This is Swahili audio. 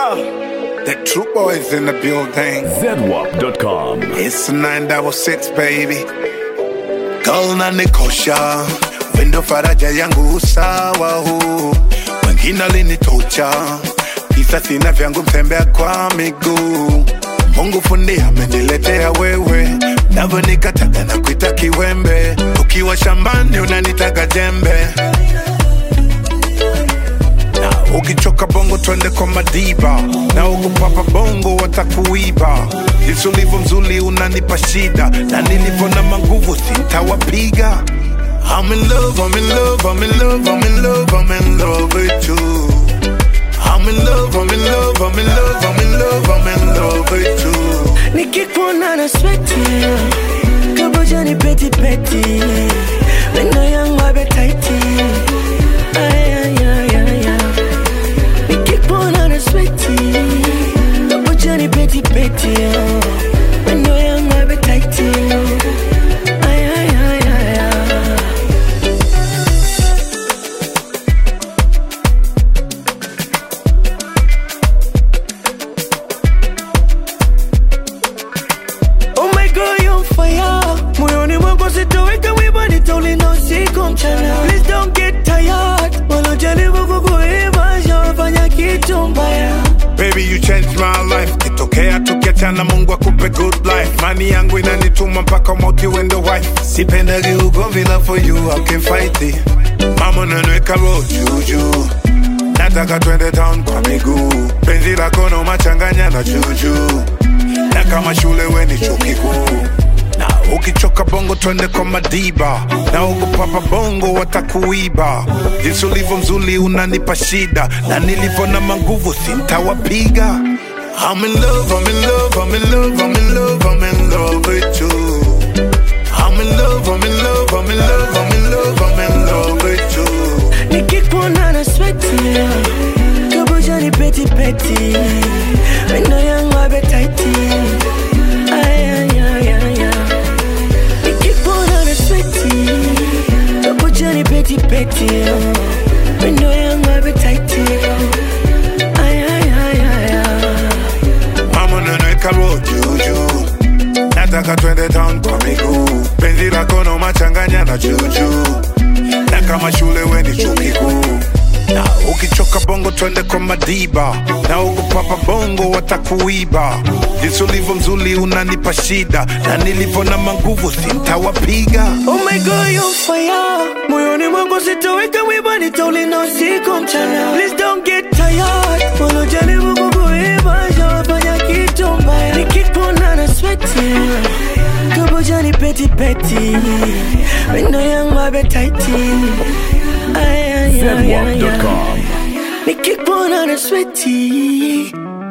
Yeah, the true boys in the building. ZWAP.com. It's 966 baby. Girl na nikosha, wendo faraja yangu sawa huu. Wengine alinitocha, kisa sina vyangu mtembea kwa miguu. Mungu fundi ameniletea wewe, navyo nikataga na kuita kiwembe. Ukiwa shambani unanitaga jembe na ukichoka bongo twende kwa madiba na ukupapa bongo watakuiba jinsi ulivyo mzuri unanipa shida na nilivyo na manguvu sitawapiga I'm in love, I'm in love, I'm in love, I'm in love, I'm in love with you. I'm in love, I'm in love, I'm in love, I'm in love, I'm in love with you. nikikuona na sweti kaboja ni peti peti meno yangu abetaiti nikikuona na sweti kaboja ni peti peti meno yangu abetaiti Ay, ay, ay, ay, ay. Oh my God, you're on fire. Moyoni mwangu sitoweka wiba, nitaulinda usiku mchana. Please don't get tired. Wanajaribu kukuiba, shawafanya kitu mbaya. Baby, you changed my life. Kitokea tukiachana, Mungu akupe good life. Mani yangu inanituma mpaka mauti wendo wife. Sipendagi ugomvi, love for you, I can fight it. Mama nanweka roho juju, nataka twende town kwa miguu. Penzi lako no machanganya na juju, na kama shule we ni chuo kikuu. Na ukichoka bongo twende kwa madiba, na ukupapa bongo watakuiba. Jinsi ulivyo mzuri unanipa shida, na nilivyo na manguvu sintawapiga. I'm in love, I'm in love, I'm in love, I'm in love, I'm in love with you. I'm in love, I'm in love, I'm in love, I'm in love, I'm in love with you. Nikikuona na sweti, kaboja ni peti peti. Meno yangu abetaiti. Ay, ay, ay, ay, ay. Nikikuona na sweti, kaboja ni peti peti. Meno yangu abetaiti. Ay, ay, ay, ay, ay. Mama nanweka roho juju, nataka twende town kwa miguu. Penzi lako no machanganya na juju, na kama shule we ni chuo kikuu. Na ukichoka bongo twende kwa madiba, na ukupapa bongo watakuiba. Jinsi ulivyo mzuri unanipa shida, na nilivyo na manguvu sintawapiga. Oh my God, you're on fire. Moyoni mwangu sitoweka wiba, nitaulinda usiku mchana. Please don't get tired. Wanajaribu kukuiba, shawafanya kitu mbaya. Nikikuona na sweti, kaboja ni peti peti. Meno yangu abetaiti. Ay, ay, ay, ay, ay. ZWAP.com. Nikikuona na sweti,